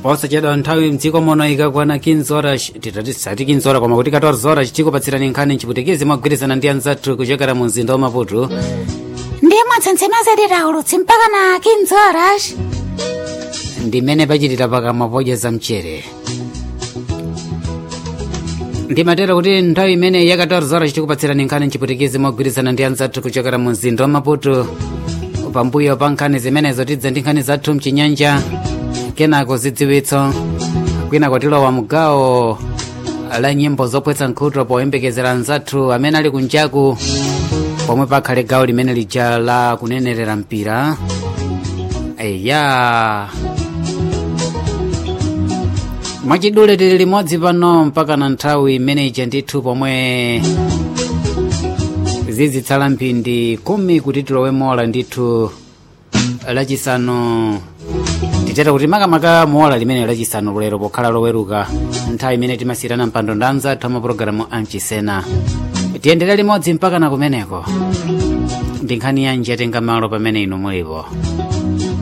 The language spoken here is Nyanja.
posachedwa nthawi mdziko muno ikakwana 15 horas titatisati 15 horas koma kuti 14 horas tikupatsirani nkhani mchiputikizi mogwirizana ndi anzathu kuchokera mu mzinda wa maputo ndiye mwatsentsema ulutsi mpaka na 15 horas ndimene pachitira pakamwa podya za mchere ndimatera kuti nthawi imene ya 14 horas tikupatsirani nkhani mchiputikizi mogwirizana ndi anzathu kuchokera mu mzinda wa maputo pambuyo pa nkhani zimenezo tidza ndi nkhani zathu mchinyanja kenako zidziwitso kwina tilowa mugawo la nyimbo zopwetsa nkhutu poyembekezera anzathu amene ali kunjaku pomwe pakhale gawo limene lija la kunenerera mpira eya mwachidule tili limodzi pano mpaka na nthawi imene ija ndithu pomwe zizitsala mphindi kumi kuti tilowe mola ndithu lachisanu titera kuti makamaka muola limene lachisanu lero pokhala loweruka nthawi imene timasiyirana mpando ndi anzathu amapulogalamu amchisena tiyendere limodzi mpaka na kumeneko ndi nkhani yanji yatenga malo pamene inu mulipo